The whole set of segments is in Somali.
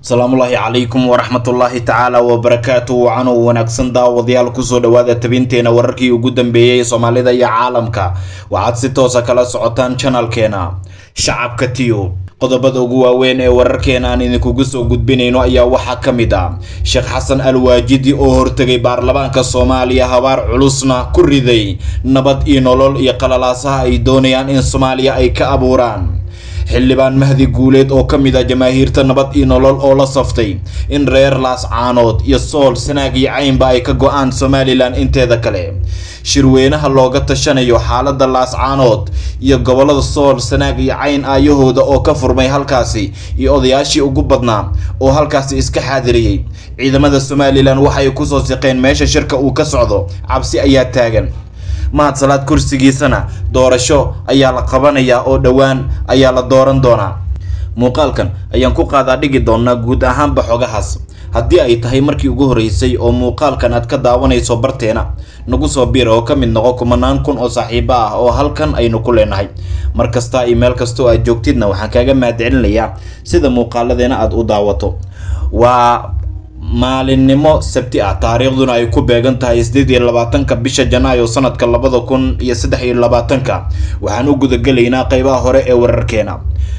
asalaamullaahi calaykum waraxmatullaahi tacaala wabarakaatu wacanoo wanaagsan daawadayaal kusoo dhawaada tabinteena wararkii ugu dambeeyey soomaalida iyo caalamka waxaad si toosa kala socotaan janalkeena shacabka tiyo qodobada ugu waaweyn ee wararkeena aan idinkugu soo gudbinayno ayaa waxaa ka mid ah sheekh xasan alwaajidi oo hortegay baarlamaanka soomaaliya habaar culusna ku riday nabad iyo nolol iyo qalalaasaha ay doonayaan in soomaaliya ay ka abuuraan xildhibaan mahdi guuleed oo ka mid ah jamaahiirta nabad iyo nolol oo la saftay in reer laascaanood iyo sool sanaag iyo caynba ay ka go-aan somalilan inteeda kale shirweynaha looga tashanayo xaalada laascaanood iyo gobolada sool sanaag iyo cayn aayahooda oo ka furmay halkaasi iyo odayaashii ugu badnaa oo halkaasi iska xaadiriyey ciidamada somalilan waxay kusoo siqeen meesha shirka uu ka socdo cabsi ayaa taagan mahad salaad kursigiisana doorasho ayaa la qabanayaa oo dhowaan ayaa la dooran doonaa muuqaalkan ayaan ku qaadaa dhigi doonaa guud ahaanba xogahaas haddii ay tahay markii ugu horreysay oo muuqaalkan aad ka daawanayso barteena nagu soo biir oo ka mid noqo kumanaan kun oo saaxiibo ah oo halkan aynu ku leenahay mar kasta iyo meel kastoo aad joogtidna waxaan kaaga mahadcelinayaa sida muuqaaladeena aada u daawato waa maalinimo sabti ah taariikhduna ay ku beegan tahay sideed iyo labaatanka bisha janaayo sanadka labada kun iyo saddex iyo labaatanka waxaan u gudagelaynaa qeybaha hore ee wararkeena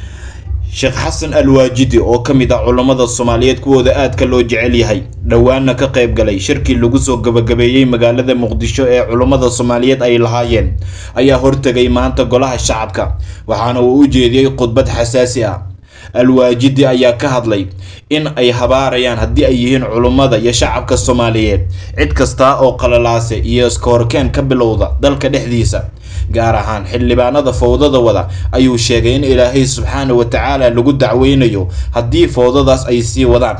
sheekh xasan alwaajidi oo ka mid ah culammada soomaaliyeed kuwooda aadka loo jecel yahay dhowaanna ka qayb galay shirkii lagu soo gabagabeeyey magaalada muqdisho ee culummada soomaaliyeed ay lahaayeen ayaa hortegay maanta golaha shacabka waxaana uu u jeediyey khudbad xasaasi ah alwaajidi ayaa ka hadlay in ay habaarayaan haddii ay yihiin culummada iyo shacabka soomaaliyeed cid kasta oo qalalaase iyo iskahorkeen ka bilowda dalka dhexdiisa gaar ahaan xildhibaanada fowdada wada ayuu sheegay in ilaahay subxaana wa tacaala lagu dacweynayo haddii fowdadaas ay sii wadaan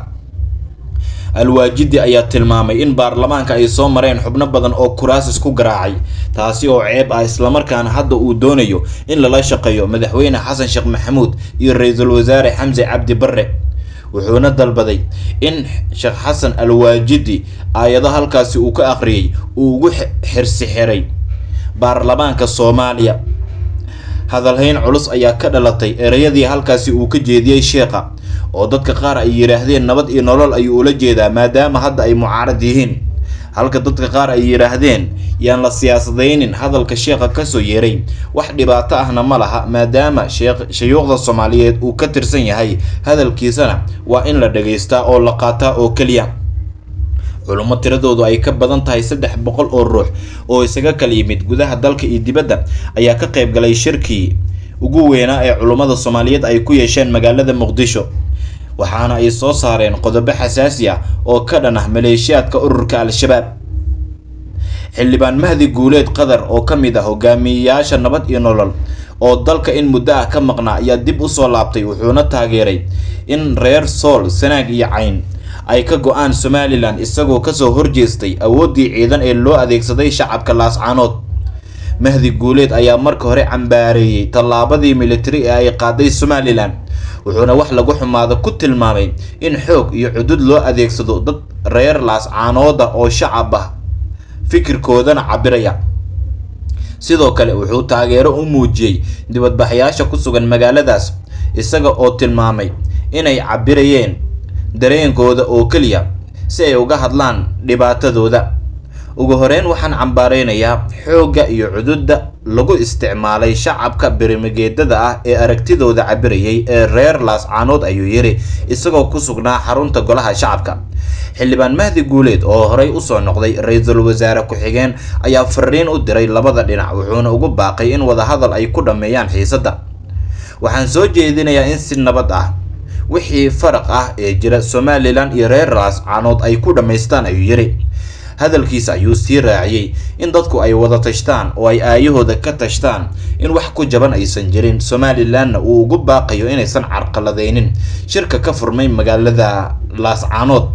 alwaajidi ayaa tilmaamay in baarlamaanka ay soo mareen xubno badan oo kuraasis ku garaacay taasi oo ceeb ah islamarkaana hadda uu doonayo in lala shaqeeyo madaxweyne xasan sheekh maxamuud iyo ra-iisul wasaare xamse cabdi barre wuxuuna dalbaday in sheekh xasan alwaajidi aayado halkaasi uu ka akhriyey uu ugu xirsi xiray baarlamaanka soomaaliya hadalhayn culus ayaa ka dhalatay ereyadii halkaasi uu ka jeediyey sheekha oo dadka qaar ay yidhaahdeen nabad iyo nolol ayuu ula jeedaa maadaama hadda ay mucaarad yihiin halka dadka qaar ay yidhaahdeen yaan la siyaasadaynin hadalka sheekha kasoo yeeray wax dhibaato ahna ma laha maadaama shayuukhda soomaaliyeed uu ka tirsan yahay hadalkiisana waa in la dhagaystaa oo la qaataa oo keliya culummo tiradoodu ay ka badan tahay saddex boqol oo ruux oo isaga kala yimid gudaha dalka iyo dibadda ayaa ka qayb galay shirkii ugu weynaa ee culummada soomaaliyeed ay ku yeesheen magaalada muqdisho waxaana ay soo saareen qodobo xasaasi ah oo ka dhan ah maleeshiyaadka ururka al-shabaab xildhibaan mahdi guuleed qatar oo ka mid ah hogaamiyeyaasha nabad iyo nolol oo dalka in muddo ah ka maqnaa ayaa dib usoo laabtay wuxuuna taageeray in reer sool sanaag iyo cayn ay ka go-aan somalilan isagoo kasoo horjeestay awooddii ciidan ee loo adeegsaday shacabka laascaanood mahdi guuleed ayaa marka hore cambaareeyey tallaabadii militari ee ay qaaday somalilan wuxuuna wax lagu xumaado ku tilmaamay in xoog iyo cudud loo adeegsado dad reer laascaanooda oo shacab ah fikirkoodana cabiraya sidoo kale wuxuu taageero u muujiyey dibadbaxyaasha ku sugan magaaladaas isaga oo tilmaamay inay cabirayeen dareenkooda oo keliya si ay uga hadlaan dhibaatadooda ugu horeyn waxaan cambaareynayaa xoogga iyo cududda lagu isticmaalay shacabka birimigeedada ah ee aragtidooda cabirayay ee reer laascaanood ayuu yiri isagoo ku sugnaa xarunta golaha shacabka xildhibaan mahdi guuleed oo horey usoo noqday ra-iisul wasaare ku-xigeen ayaa fariin u diray labada dhinac wuxuuna ugu baaqay in wadahadal ay ku dhammeeyaan xiisadda waxaan soo jeedinayaa in si nabad ah wixii faraq ah ee jira somalilan iyo reer laascaanood ay ku dhammaystaan ayuu yiri hadalkiisa ayuu sii raaciyey in dadku ay wada tashtaan oo ay aayahooda ka tashtaan in wax ku jaban aysan jirin somalilanna uu ugu baaqayo inaysan carqaladeynin shirka ka furmay magaalada laascaanood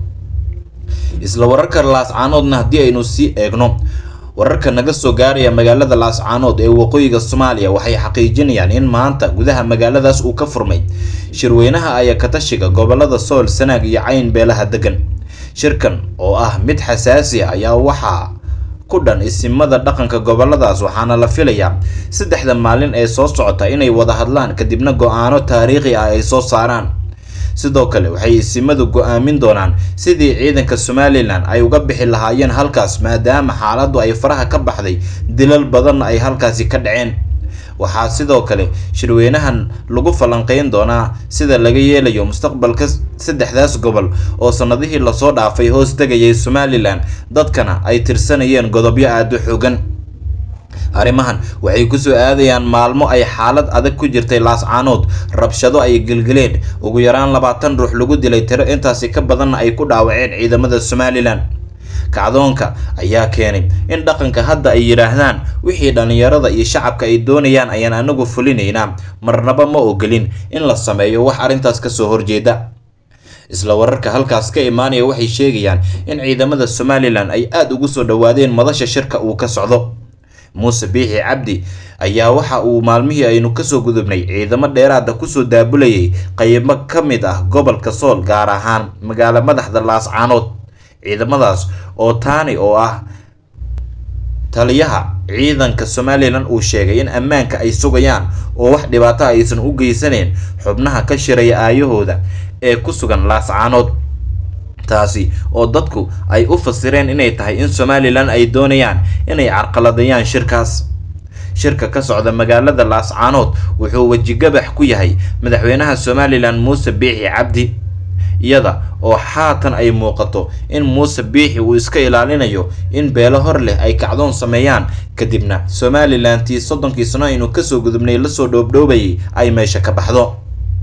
isla wararka laascaanoodna haddii aynu sii eegno wararka naga soo gaaraya magaalada laascaanood ee waqooyiga soomaaliya waxay xaqiijinayaan in maanta gudaha magaaladaas uu ka furmay shirweynaha ayakatashiga gobolada sool sanaag iyo cayn beelaha degan shirkan oo ah mid xasaasi ah ayaa waxaa ku dhan isimada dhaqanka goboladaas waxaana la filayaa saddexda maalin ee soo socota inay wada hadlaan kadibna go-aano taariikhi ah ay soo saaraan sidoo kale waxay isimadu go-aamin doonaan sidii ciidanka somalilan ay uga bixi lahaayeen halkaas maadaama xaaladdu ay faraha ka baxday dilal badanna ay halkaasi ka dhaceen waxaa sidoo kale shirweynahan lagu falanqeyn doonaa sida laga yeelayo mustaqbalka saddexdaas gobol oo sanadihii lasoo dhaafay hoos tegayay somalilan dadkana ay tirsanayeen godobyo aada u xoogan arrimahan waxay kusoo aadayaan maalmo ay xaalad adag ku jirtay laascaanood rabshado ay gelgeleen ugu yaraan labaatan ruux lagu dilay tiro intaasi ka badanna ay ku dhaawaceen ciidamada somalilan kacdoonka ayaa keenay in dhaqanka hadda ay yidhaahdaan wixii dhallinyarada iyo shacabka ay doonayaan ayaan anagu fulinaynaa marnaba ma ogolin in la sameeyo wax arrintaas kasoo horjeeda isla wararka halkaas ka imaanaya waxay sheegayaan in ciidamada somalilan ay aada ugu soo dhowaadeen madasha shirka uu ka socdo muuse biixi cabdi ayaa waxa uu maalmihii aynu kasoo gudubnay ciidamo dheeraada kusoo daabulayay qaybo ka mid ah gobolka sool gaar ahaan magaalo madaxda laascaanood ciidamadaas oo taani oo ah taliyaha ciidanka somalilan uu sheegay in ammaanka ay sugayaan oo wax dhibaato aysan u geysaneen xubnaha ka shiraya aayahooda ee ku sugan laascaanood taasi oo dadku ay u fasireen inay tahay in somalilan ay doonayaan inay carqaladeeyaan shirkaas shirka ka socda magaalada laascaanood wuxuu wejigabax ku yahay madaxweynaha somalilan muuse biixi cabdi iyada oo xaatan ay muuqato in muuse biixi uu iska ilaalinayo in beelo hor leh ay kacdoon sameeyaan kadibna somalilan tii soddonkii sano aynu kasoo gudubnay lasoo dhoobdhoobayay ay meesha ka baxdo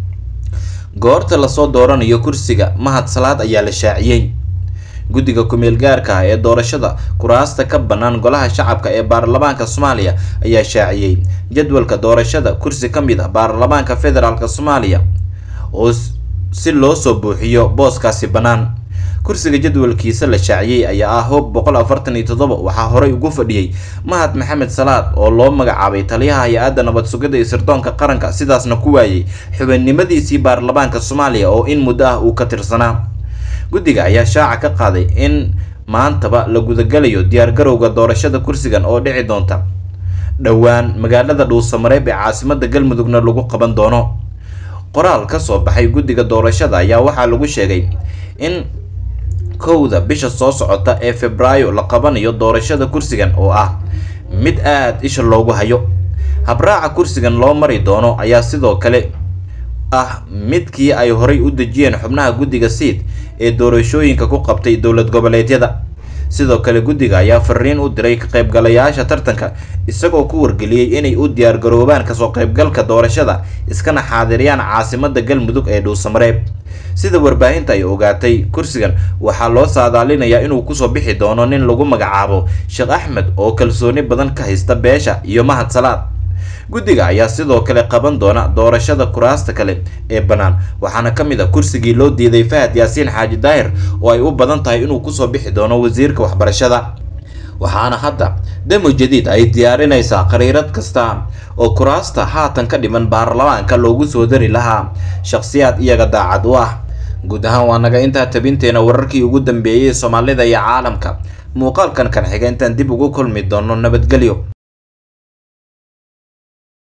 goorta lasoo dooranayo kursiga mahad salaad ayaa la shaaciyey guddiga ku-meel gaarka ah ee doorashada kuraasta ka bannaan golaha shacabka ee baarlamaanka soomaaliya ayaa shaaciyey jadwalka doorashada kursi ka mid ah baarlamaanka federaalk soomaaliya oo si loo soo buuxiyo booskaasi bannaan kursiga jadwalkiisa la shaaciyey ayaa ah hoob boqol afartan iyo toddoba waxaa horey ugu fadhiyey mahad maxamed salaad oo loo magacaabay taliyaha hay-adda nabad sugidda iyo sirdoonka qaranka sidaasna ku waayey xubinimadiisii baarlamaanka soomaaliya oo in muddo ah uu ka tirsanaa guddiga ayaa shaaca ka qaaday in maantaba la gudagalayo diyaargarowga doorashada kursigan oo dhici doonta dhowaan magaalada dhuusamareeb ee caasimada galmudugna lagu qaban doono qoraal ka soo baxay guddiga doorashada ayaa waxaa lagu sheegay in kowda bisha soo socota ee febraayo la qabanayo doorashada kursigan oo ah mid aada isha loogu hayo habraaca kursigan loo mari doono ayaa sidoo kale ah midkii ay horay u dejiyeen xubnaha guddiga siid ee doorashooyinka ku qabtay dowlad goboleedyada sidoo kale guddiga ayaa fariin u diray ka qaybgalayaasha tartanka isagoo ku wargeliyey inay u diyaargaroobaan kasoo qaybgalka doorashada iskana xaadiriyaan caasimada galmudug ee dhuusamareeb sida warbaahinta ay ogaatay kursigan waxaa loo saadaalinayaa inuu kusoo bixi doono nin lagu magacaabo sheekh axmed oo kalsooni badan ka haysta beesha iyo mahad salaad guddiga ayaa sidoo kale qaban doona doorashada kuraasta kale ee bannaan waxaana ka mid a kursigii loo diiday fahad yaasiin xaaji daahir oo ay u badan tahay inuu kusoo bixi doono wasiirka waxbarashada waxaana hadda demo jadiid ay diyaarinaysaa qariirad kasta oo kuraasta haatan ka dhiman baarlamaanka loogu soo dari lahaa shakhsiyaad iyaga daacad u ah guud ahaan waa naga intaa tabinteena wararkii ugu dambeeyey soomaalida iyo caalamka muuqaalkan kan xiga intaan dib ugu kulmi doono nabadgelyo